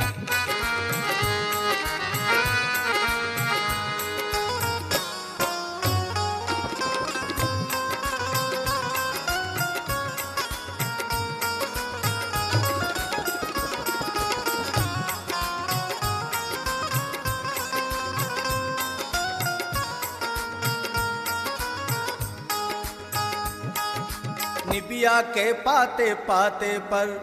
निबिया के पाते पाते पर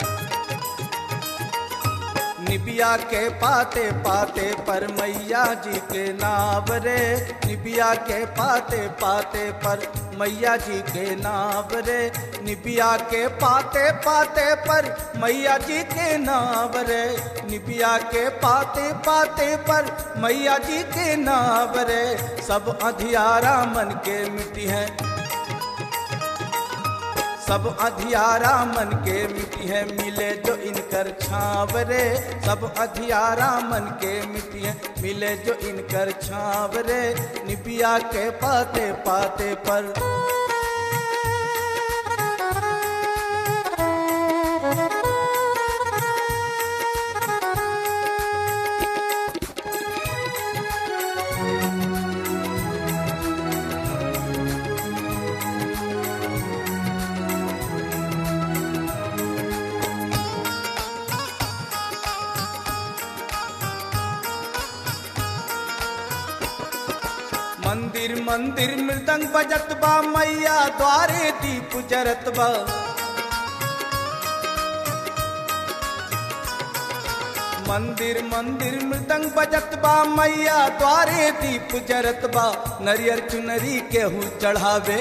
निबिया के पाते पाते पर मैया जी के नाव रे निबिया के पाते पाते पर मैया जी के नाव रे निबिया के पाते पाते पर मैया जी के नाव रे निबिया के पाते पाते पर मैया जी के नाव रे सब अधियारा मन के मिट्टी है सब अधियारा मन के मिट्टी है मिले जो इनकर छाव रे सब अधियारा मन के मिट्टी है मिले जो इनकर छाव रे निबिया के पाते पाते पर मंदिर मंदिर मृदंग बजत बा मैया द्वारे दीप जरत बा मंदिर मंदिर मृदंग बजत बा मैया द्वारे दीप जरत बा नरियर चुनरी केहू चढ़ावे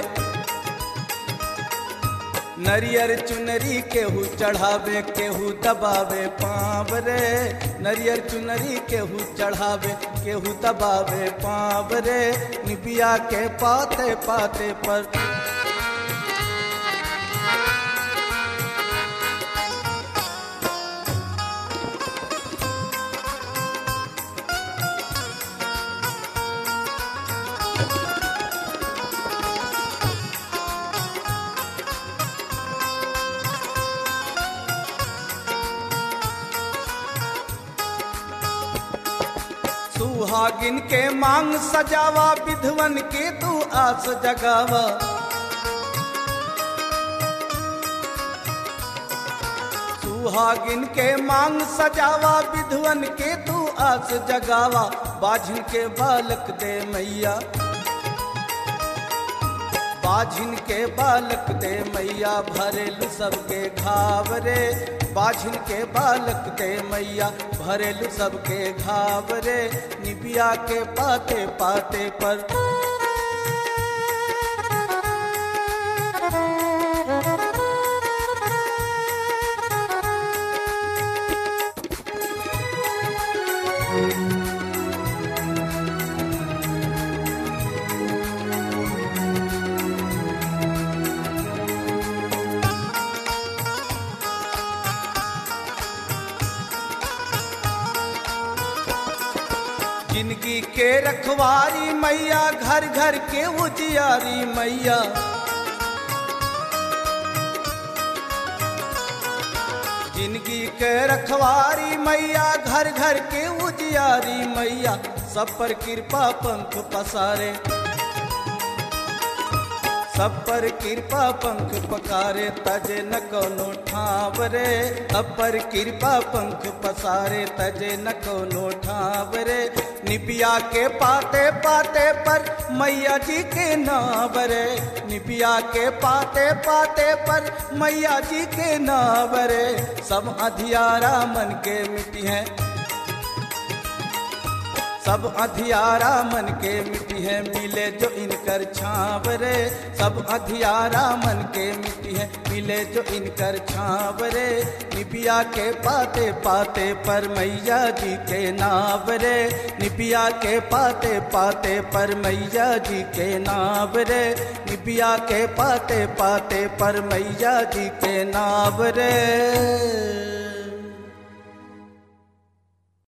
नरियर चुनरी केहू चढ़ावे केहू दबावे पाँव रे नरियर चुनरी केहू चढ़ावे केहू दबावे पाँव रे निबिया के पाते पाते पर सुहागिन के मांग सजावा विधवन के तू आस जगावा सुहागिन के मांग सजावा विधवन के तू आस जगावा बाझिन के बालक दे मैया बाझिन के बालक दे मैया भरेलु सबके घाव रे बाझिन के बालक दे मैया भरेलु सबके घाव रे निबिया के पाते पाते पर जिंदगी के रखवारी मैया घर घर के उजियारी मैया जिंदगी के रखवारी मैया घर घर के उजियारी मैया सब पर कृपा पंख पसारे सब पर कृपा पंख पकारे तजे न कोनो ठाव रे सब पर कृपा पंख पसारे तजे न कोनो ठाव रे निबिया के पाते पाते पर मैया जी के नाव रे निबिया के पाते पाते पर मैया जी के नाव रे सब अधियारा मन के मिट्टी है सब अधियारा मन के मिट्टी है मिले जो इनकर छाव रे सब अधियारा मन के मिट्टी है मिले जो इनकर छाव रे निबिया के पाते पाते पर मैया जी के नाव रे निबिया के पाते पाते पर मैया जी के नाव रे निबिया के पाते पाते पर मैया जी के नाव रे